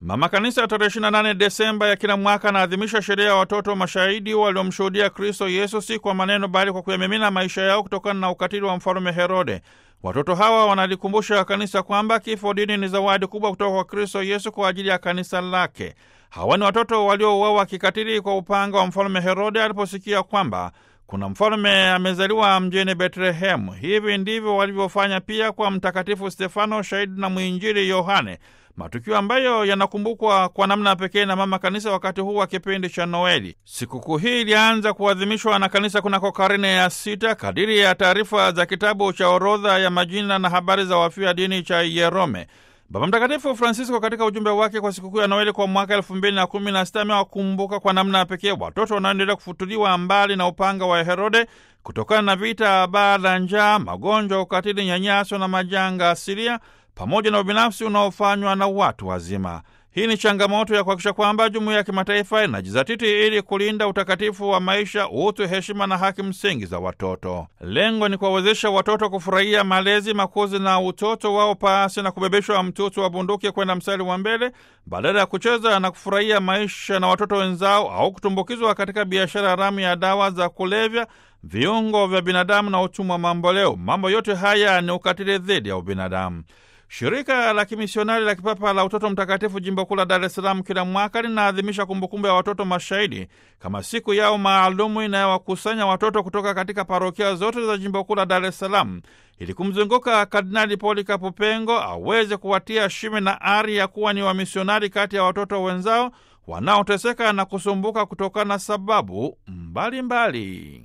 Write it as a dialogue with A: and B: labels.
A: Mama Kanisa ya tarehe 28 Desemba ya kila mwaka anaadhimisha sherehe ya watoto mashahidi waliomshuhudia Kristo Yesu si kwa maneno, bali kwa kuyamimina maisha yao kutokana na ukatili wa mfalume Herode. Watoto hawa wanalikumbusha kanisa kwamba kifo dini ni zawadi kubwa kutoka kwa Kristo Yesu kwa ajili ya kanisa lake. Hawa ni watoto waliouawa kikatili kwa upanga wa mfalume Herode aliposikia kwamba kuna mfalume amezaliwa mjini Betlehemu. Hivi ndivyo walivyofanya pia kwa Mtakatifu Stefano, shahidi na mwinjili Yohane, matukio ambayo yanakumbukwa kwa namna pekee na mama kanisa wakati huu wa kipindi cha Noeli. Sikukuu hii ilianza kuadhimishwa na kanisa kunako karne ya sita kadiri ya taarifa za kitabu cha orodha ya majina na habari za wafia dini cha Yerome. Baba Mtakatifu Francisco katika ujumbe wake kwa sikukuu ya Noeli kwa mwaka elfu mbili na kumi na sita amewakumbuka kwa namna ya pekee watoto wanaoendelea kufutuliwa mbali na upanga wa Herode kutokana na vita, baa la njaa, magonjwa, ukatili, nyanyaso na majanga asilia pamoja na ubinafsi unaofanywa na watu wazima. Hii ni changamoto ya kuhakikisha kwamba jumuiya ya kimataifa inajizatiti ili kulinda utakatifu wa maisha, utu, heshima na haki msingi za watoto. Lengo ni kuwawezesha watoto kufurahia malezi, makuzi na utoto wao pasi na kubebeshwa mtutu wa bunduki kwenda mstari wa mbele, badala ya kucheza na kufurahia maisha na watoto wenzao au kutumbukizwa katika biashara haramu ya dawa za kulevya, viungo vya binadamu na utumwa mamboleo. Mambo yote haya ni ukatili dhidi ya ubinadamu. Shirika la kimisionari la kipapa la utoto mtakatifu jimbo kuu la Dar es Salaam kila mwaka linaadhimisha kumbukumbu ya watoto mashahidi kama siku yao maalumu inayowakusanya watoto kutoka katika parokia zote za jimbo kuu la Dar es Salaam ili kumzunguka Kardinali Polikapo Pengo aweze kuwatia shime na ari ya kuwa ni wamisionari kati ya watoto wenzao wanaoteseka na kusumbuka kutokana na sababu mbalimbali mbali.